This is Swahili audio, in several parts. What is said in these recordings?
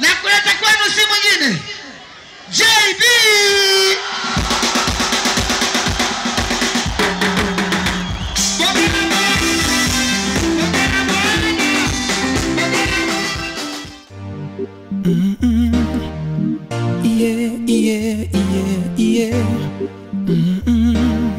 na kuleta kwenu si mwingine JB Yeah, yeah, yeah, yeah. Mm-mm.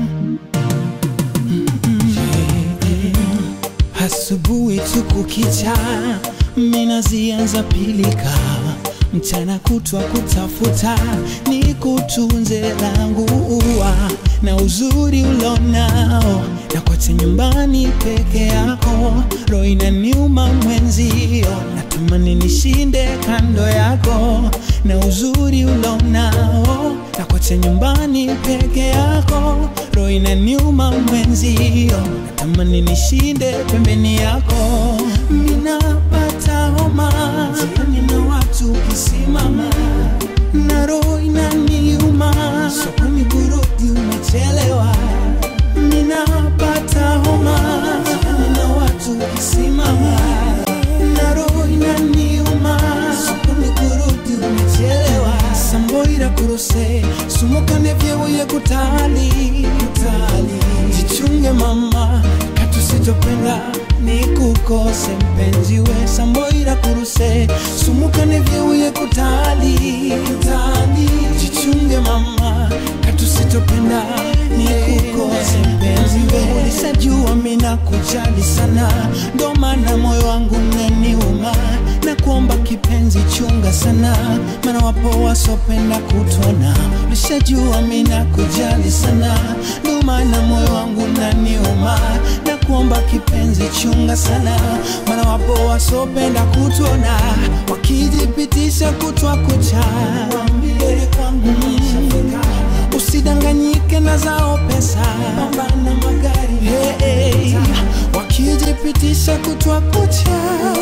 Mm-mm. Asubuhi tu kukicha, mina zianza pilika, mchana kutwa kutafuta, ni kutunze langu ua na uzuri ulonao, na kote nyumbani peke yako, roho inaniuma mwenzio, natamani nishinde kando yako, na uzuri ulonao, na kote nyumbani peke yako, roho inaniuma mwenzio, natamani nishinde pembeni yako, minapata homa, nina watu kisimama na roho inaniuma, sokoni burudi umechelewa, ninapata homa, nina watu kisimama na roho inaniuma, sokoni burudi umechelewa, samboira kuruse sumukane vyebuye kutali kutali, jichunge mama, katusitopenda nikukose mpenzi we samboira kuruse sumukane vyeuye kutali kutali jichunge mama katusitopenda nikukose mpenzi we ulisajua mina kujali sana ndo maana moyo wangu neniuma na kuomba kipenzi chunga sana maana wapo wasopenda kutona ulishajua mina kujali sana ndo maana moyo wangu naniuma na kuomba kipenzi chunga sana maana wapo wasopenda kutona wakijipitisha kutwa kucha mbele kwangu mm. usidanganyike na zao pesa pambana magari hey, hey. wakijipitisha kutwa kucha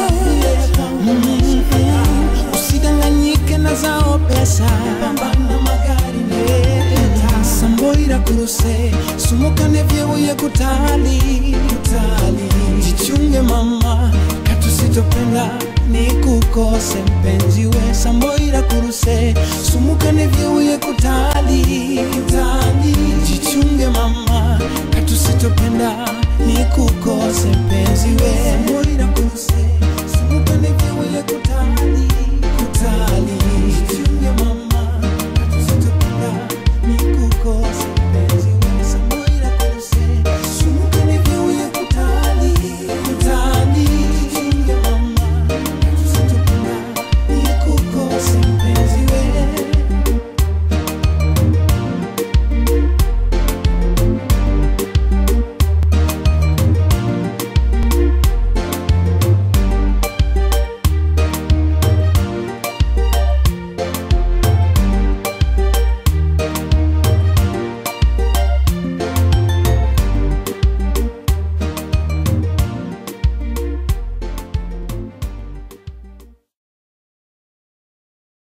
mm. usidanganyike na zao pesa pambana magari hey. samboira kuruse sumukane vyeuye kutali kutali jichunge mama katusitopenda nikukose mpenzi we samboira kuruse sumukane vyeuye kutali kutali jichunge mama katusitopenda nikukose mpenzi we samboira kuruse sumukane vyeuye kutali